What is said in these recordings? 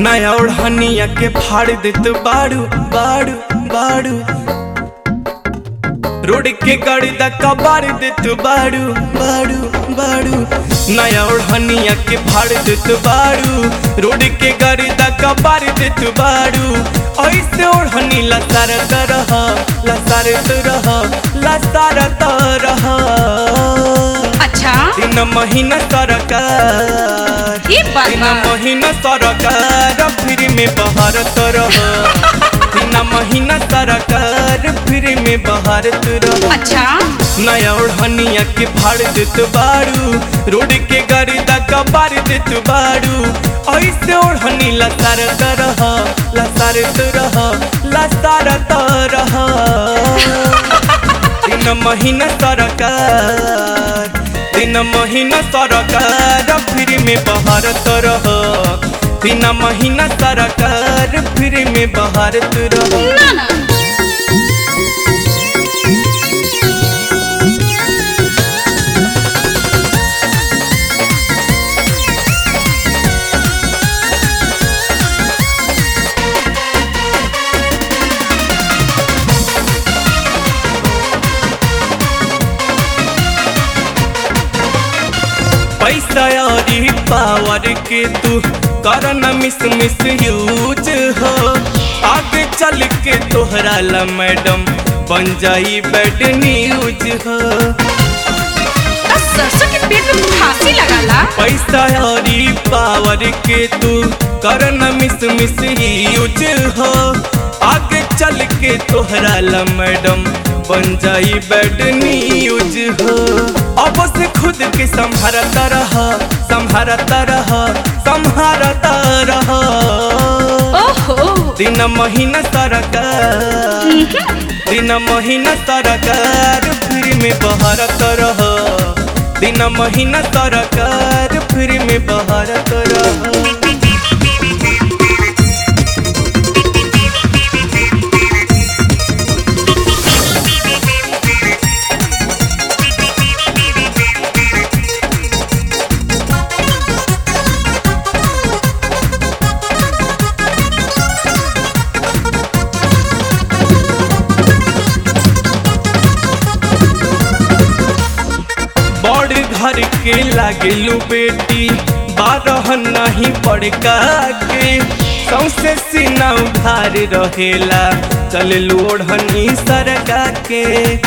नया ओढ़निया के फाड़ देत बाड़ू बाड़ू बाड़ू रोड के गाड़ी दा कबाड़ देत बाड़ू बाड़ू बाड़ू नया ओढ़निया के फाड़ देत बाड़ू रोड के गाड़ी दा कबाड़ देत बाड़ू ऐसे ओढ़नी लसारत रह लसारत रह लसारत रह अच्छा तीन महीना सरकार ये बात तीन बा महीना सरकार फ्री में बहारत रह तीन महीना सरकार फ्री में बहारत रह अच्छा नया ओढ़निया के फाड़ देत बाड़ू रोड के गाड़ी दा कबाड़ देत बाड़ू ऐसे ओढ़नी लसारत रह लसारत रह लसारत रह तीन महीना सरकार तीन महीना सरकार फ्री में बहारत रह तीन महीना सरकार फ्री में बहारत रह ना ना पैसा और पावर के तू कर न मिस मिस यूज हो आगे चल के तोहरा ला मैडम बन जाई बैड न्यूज हो बस सरसों के पेट में फांसी लगाला पैसा और पावर के तू कर न मिस मिस यूज हो आगे चल के तोहरा ला मैडम बन जाई बैड न्यूज हो अब से खुद के संभारता रह संभारता रह संभारता रह ओहो दिन महीना सरकार दिन महीना सरकार फ्री में बहारत रह दिन महीना सरकार फ्री में बहारत रह बड़ घर के लागेलू बेटी बारह नहीं बड़का के सौसे सीना उधार रहेला चल ओढ़नी सरका के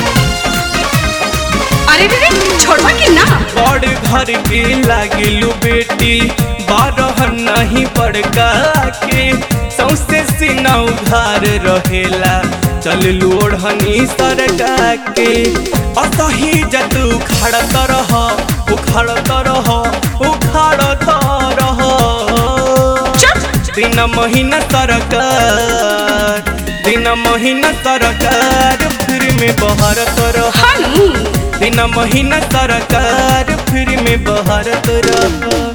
अरे रे रे छोड़वा कि ना बड़ घर के लागेलू बेटी बारह नहीं बड़का के सौसे सीना उधार रहेला चल ओढ़नी सरका के असही जत उखाड़त रह उखाड़त रह उखाड़त रह चुप दिन महीना सरकार दिन महीना सरकार फ्री में बहारत रह हानू दिन महीना सरकार फ्री में बहारत रह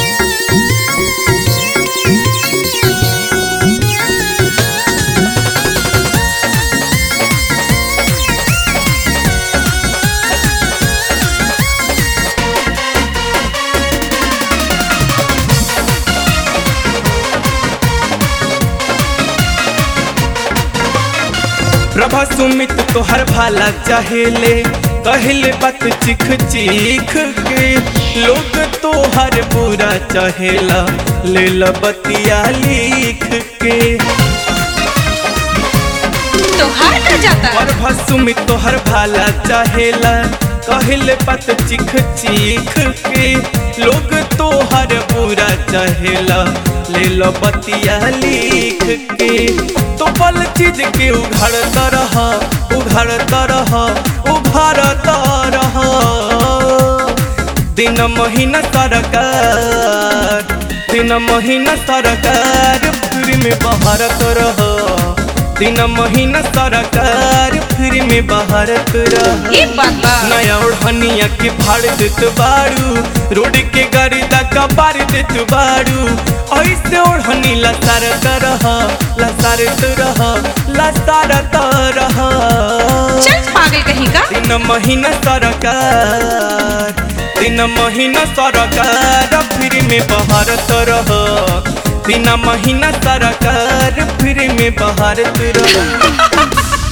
प्रभा सुमित तोहर भाला चाहेले कहले बात चिख चिख के लोग तोहर बुरा चाहेला ले ला बतिया लिख के तोहार कर जाता प्रभा सुमित तोहर भाला चाहेला कहले बात चिख चिख के लोग तोहर बुरा चाहेला ले लो बतिया लिख के तो पल चीज के उघाड़त रह उघाड़त रह उघाड़त रह दिन महीना सरकार दिन महीना सरकार फ्री में बहारत रह दिन महीना सरकार फ्री में बहारत रह ये बात बा नया ओढ़निया के फाड़ देत बाड़ू रोड के गाड़ी दा कबाड़ देत बाड़ू ऐसे ओढ़नी लसारत रह लसारत रह लसारत रह चल पागल कहीं का तीन महीना सरकार तीन महीना सरकार फ्री में बहारत रह तीना महीना सरकार फिर में बहारत रहो